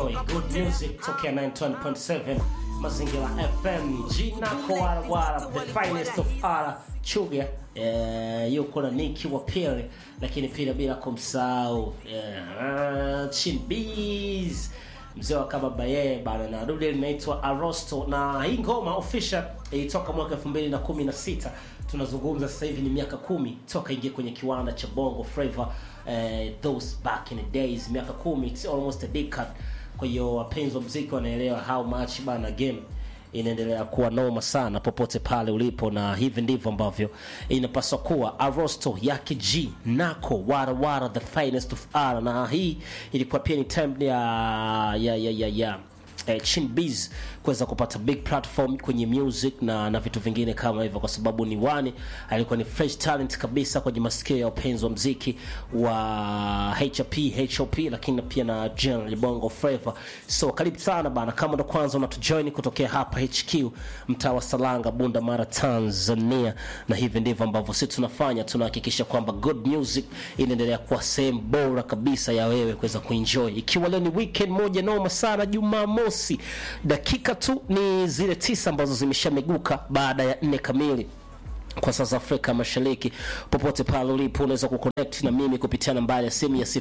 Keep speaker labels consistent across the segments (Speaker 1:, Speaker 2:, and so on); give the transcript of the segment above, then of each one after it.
Speaker 1: kuenjoy good music tokea 920.7 mazingira fm jina kowarawara the finest of ara chuga eh, yuko na niki wa pili lakini pia bila kumsahau eh, chinbs mzee wa kama baye bana na dude linaitwa arosto na hii ngoma official ilitoka mwaka 2016 tunazungumza sasa hivi ni miaka kumi toka ingia kwenye kiwanda cha bongo flava eh, those back in the days miaka kumi it's almost a decade kwa hiyo wapenzi wa mziki wanaelewa how much bana game inaendelea kuwa noma sana popote pale ulipo na hivi ndivyo ambavyo inapaswa kuwa arosto yake g nako warawara the finest of r na hii ilikuwa pia ni time ya ya ya ya, ya eh, chinbiz kuweza kupata big platform kwenye music na na vitu vingine kama hivyo kwa sababu ni wani alikuwa ni fresh talent kabisa kwenye masikio ya upenzi wa mziki wa hp hop lakini pia na general bongo flava so karibu sana bana kama ndo kwanza unatujoin kutokea hapa hq mtaa wa salanga bunda mara tanzania na hivi ndivyo ambavyo sisi tunafanya tunahakikisha kwamba good music inaendelea kuwa sehemu bora kabisa ya wewe kuweza kuenjoy ikiwa leo ni weekend moja noma sana jumamosi dakika tu ni zile tisa ambazo zimeshameguka baada ya nne kamili kwa sasa Afrika Mashariki. Popote pale ulipo, unaweza kuconnect na mimi kupitia nambari ya simu ya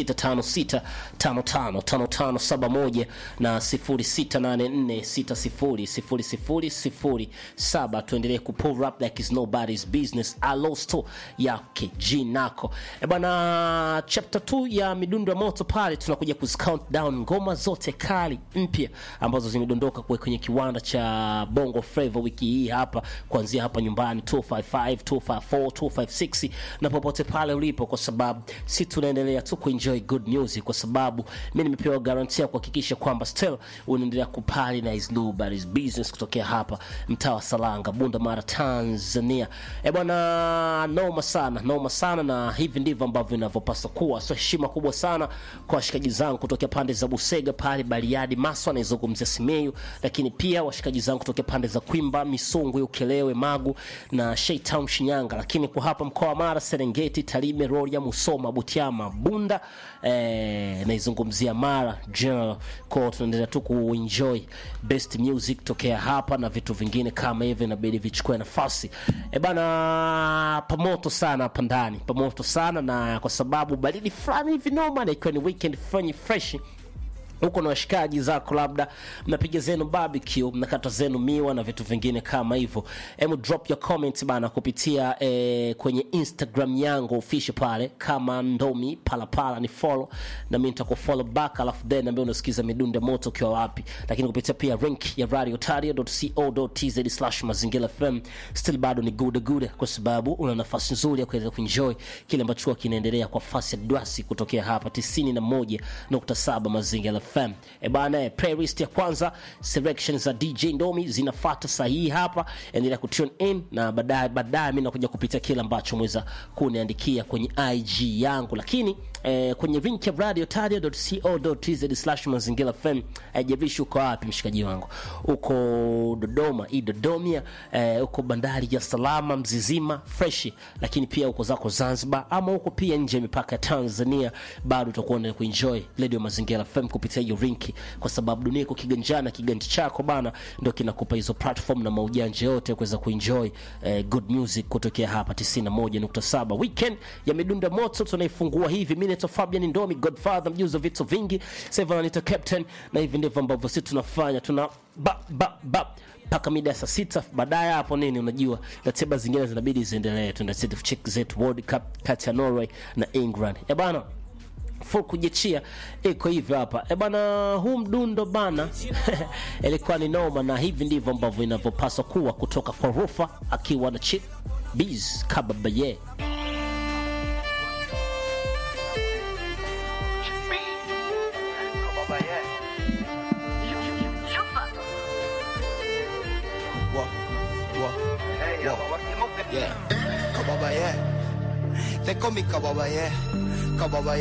Speaker 1: 0656555571 na 0684600007. Tuendelee kupull up like it's nobody's business. Alosto yake jinako e bwana, chapter 2 ya midundo ya moto pale, tunakuja kuzi count down ngoma zote kali mpya ambazo zimedondoka kwe- kwenye kiwanda cha Bongo Flava wiki hii hapa, kuanzia hapa nyumbani 255 254 256 na popote pale ulipo, kwa sababu si tunaendelea tu kuenjoy good music, kwa sababu mi nimepewa garantia kuhakikisha kwamba still unaendelea kupali na is nobody's business kutokea hapa mtaa wa Salanga, Bunda Mara, Tanzania. E bwana, noma sana, noma sana, na hivi ndivyo ambavyo inavyopaswa kuwa. So heshima kubwa sana kwa washikaji zangu kutokea pande za Busega pale Bariadi, Maswa anaizungumzia Simiyu, lakini pia washikaji zangu kutokea pande za Kwimba, Misungwi, Ukelewe, Magu na Sheitown Shinyanga, lakini kwa hapa mkoa wa Mara, Serengeti, Tarime, Rorya, Musoma, Butiama, Bunda eh, naizungumzia Mara General. Kwa tunaendelea tu kuenjoy best music tokea hapa na vitu vingine kama hivyo inabidi vichukue nafasi. E bana, pamoto sana hapa ndani, pamoto sana na kwa sababu baridi fulani hivi noma, na ikiwa ni weekend fulani fresh huko na washikaji zako labda mnapiga zenu barbecue mnakata zenu miwa na vitu vingine kama hivyo hemu drop your comment bana kupitia eh, kwenye instagram yangu official pale kama ndomi palapala ni follow na mi nitakufollow back alafu then ambaye unasikiza midundo ya moto ukiwa wapi lakini kupitia pia link ya radiotario.co.tz slash mazingira fm still bado ni good good kwa sababu una nafasi nzuri ya kuweza kuenjoy kile ambacho huwa kinaendelea kwa fasi ya dwasi kutokea hapa 91.7 mazingira fm e bana eh, playlist ya kwanza selection za dj ndomi zinafata sahihi hapa endelea kutune in na baadaye baadaye mi nakuja kupitia kile ambacho mweza kuniandikia kwenye ig yangu lakini eh, kwenye link ya radiotaria.co.tz slash mazingira fm haijavishi uko wapi mshikaji wangu uko dodoma i dodomia eh, uko bandari ya salama mzizima freshi lakini pia uko zako zanzibar ama uko pia nje ya mipaka ya tanzania bado utakuwa na kuenjoy radio mazingira fm kupitia hiyo rinki kwa sababu dunia iko kiganjana kiganja chako bana ndio kinakupa hizo platform na maujanja yote kuweza kuenjoy eh, good music kutokea hapa 91.7 weekend ya midundo ya moto tunaifungua hivi mi naitwa fabian ndomi godfather mjuzi wa vitu vingi sasa anaita captain na hivi ndivyo ambavyo sisi tunafanya tuna ba, ba, ba mpaka mida ya saa sita baadaye hapo nini unajua ratiba zingine zinabidi ziendelee tunaenda check zetu world cup kati ya norway na england e bana full kujiachia iko hivyo hapa e bana huu mdundo bana ilikuwa ni noma na hivi ndivyo ambavyo inavyopaswa kuwa kutoka kwa rufa akiwa na chip bs kababaye
Speaker 2: Whoa, whoa, whoa. Yeah. Kababa, yeah. They call me Kababa, yeah. Kababa,